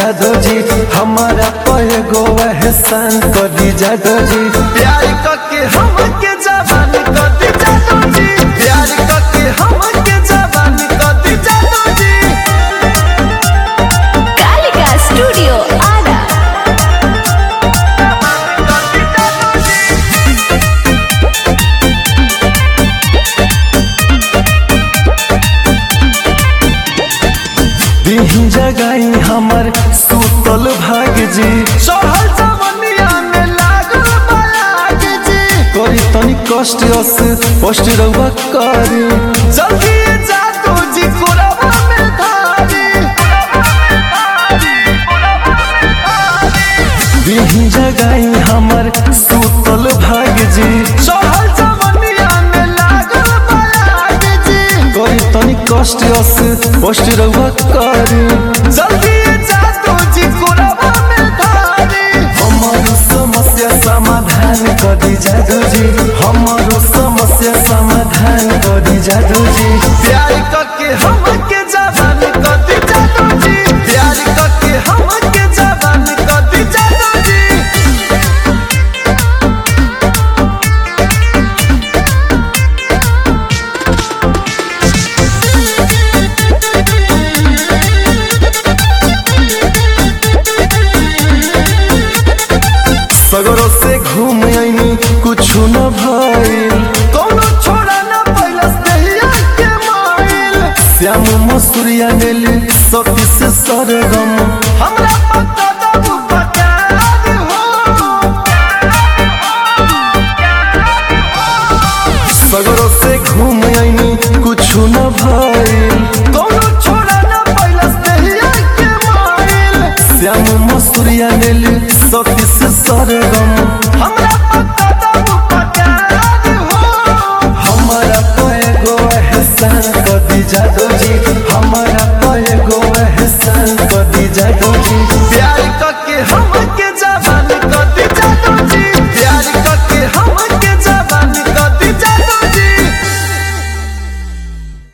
जादो जी हमारा पे गो एहसान कर दी जादो जी प्यार करके हमके जवान कर दी जादो जी प्यार करके हमके जवान कर दी जादो जी कालिका स्टूडियो आरा दीही जगाई हमर सुतल भाग जी चढ़ल जवनिया में लागल बालाग जी करी तनी कष्ट अस कष्ट रहुआ करी जल्दी जा तो जी कोरवा में धारी दीही जगाई हमर सुतल भाग जी चढ़ल जवनिया में लागल बालाग जी करी तनी कष्ट अस कष्ट रहुआ करी जल्दी जा तो जी कोरवा में धारी हमारो समस्या समाधान कर दी जादू जी हमारो समस्या समाधान कर दी जादू जी प्यार करके हमके जवान कर दी जादू जी प्यार करके हमके जवान कर दी जादू जी सगरों से घूम आईनी कुछ न भइल कोनो छोड़ा न पैलस दहिया के माइल श्याम मसूरिया नेल सती से सरगम हमरा पता दबु पकार हो सगरों से घूम आईनी कुछ न भइल कोनो छोड़ा न पैलस दहिया के माइल श्याम मसूरिया नेल सती से सरगम हम